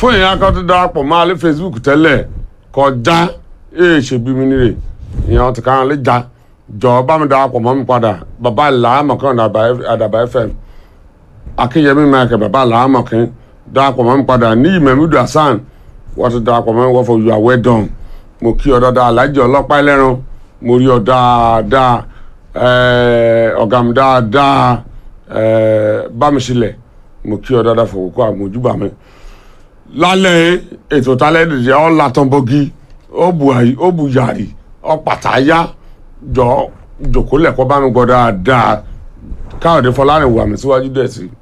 fún ìyẹn akọ́ tó darapọ̀ máa lé facebook tẹ́lẹ̀ kọjá èè ṣe bí mi nírè ìyẹn ti kàn lè já jọ bá mi darapọ̀ mọ́ mi padà bàbá làámọ̀kan àdàbà fm akínyẹmí michael bàbá làámọ̀kan darapọ̀ mọ́ mi padà ní ìmẹ̀mídù hasan wọ́n ti darapọ̀ mọ́ mi wọ́n fọ you are well done mo kí ọ dáadáa alájẹ ọlọ́pàá ẹlẹ́ran mo rí ọ dáadáa ọ̀gá mi dáadáa bámiṣílẹ̀ mo kí ọ dáadáa fòkókó àmójúbà mi lálẹ́ ètò tálẹ́ dìde ọ́ látọ̀nbọ́gí ó bu yàrí ọ́ pàtàyà jọ jòkó lẹ̀kọ́ bá mi gbọ́ dáadáa káyọ̀dé fọlárìn wà mí síwájú dẹ̀ sí i.